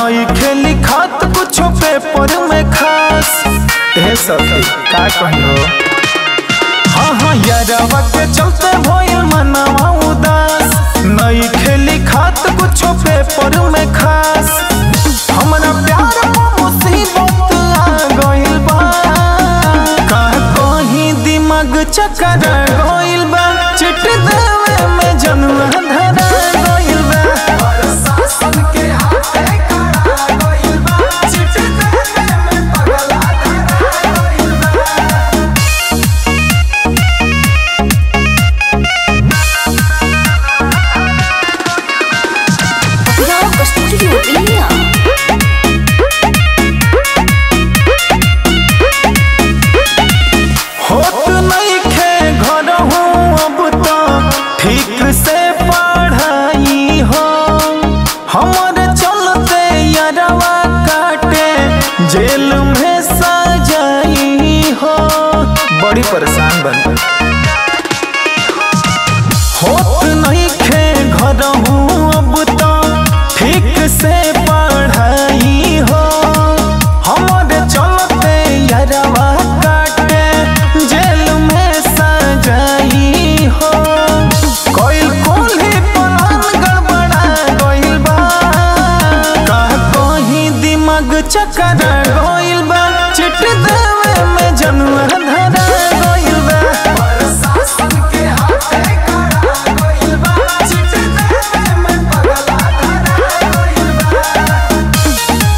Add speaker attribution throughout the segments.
Speaker 1: नई खेली खात कुछ पेपर में खास ए सखी का कहियो हाँ हाँ यारवा के चलते भइल मनवा उदास नई खेली खात कुछ पेपर में खास हमरा प्यार में मुसीबत आ गइल बा का कहीं दिमाग चकर गइल बा चिट देवे में जनुआ धरा गइल बा
Speaker 2: प्रशासन के हाथे खड़ा गइल बा चिट देवे में पगला धरा गइल बा
Speaker 3: Rock Studio India.
Speaker 1: होत नहीं खे घर हूँ अब तो ठीक से पढ़ाई हो हमारे चलते यारवा काटे जेल में सजाई हो बड़ी परेशान बन होत नहीं खे घर हूँ अब तो ठीक से पढ़ाई हो हमारे चलते यारवा काटे जेल में सजाई हो कोई कोल्ही पलान गड़बड़ा गइल बा का कहीं दिमाग चकर गइल बा चिट देवे में जनुआ धरा गइल बा
Speaker 2: प्रशासन के हाथे खड़ा गइल बा चिट देवे में पगला धरा गइल बा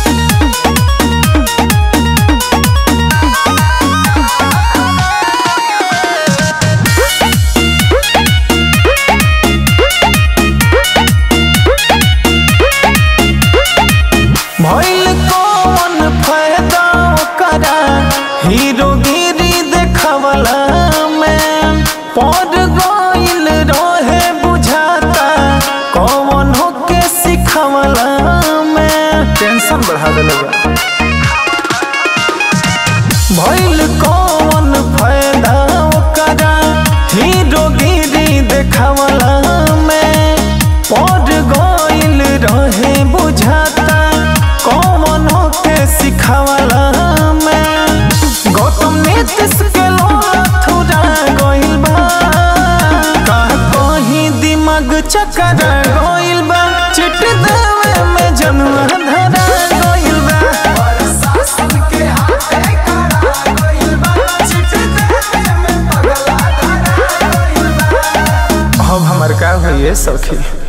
Speaker 1: भइल कौन फायदा ओकरा हीरोगिरी देखवला में पड़ गइल रहे बुझाता कौन होके सिखवला में टेंशन बढ़ा देलगा भइल कौन फायदा ओकरा हीरोगिरी देखवला में पड़ गइल रहे बुझाता कौन के सिखवला में गौतम नीतीश के थोड़ा गइल बा का कहीं दिमाग चकर गइल बा चिट देवे में जनुआ धरा गइल बा
Speaker 2: प्रशासन के हाथे खड़ा गइल बा चिट देवे में पगला धरा गइल बा
Speaker 1: अब हमर का होइए सखी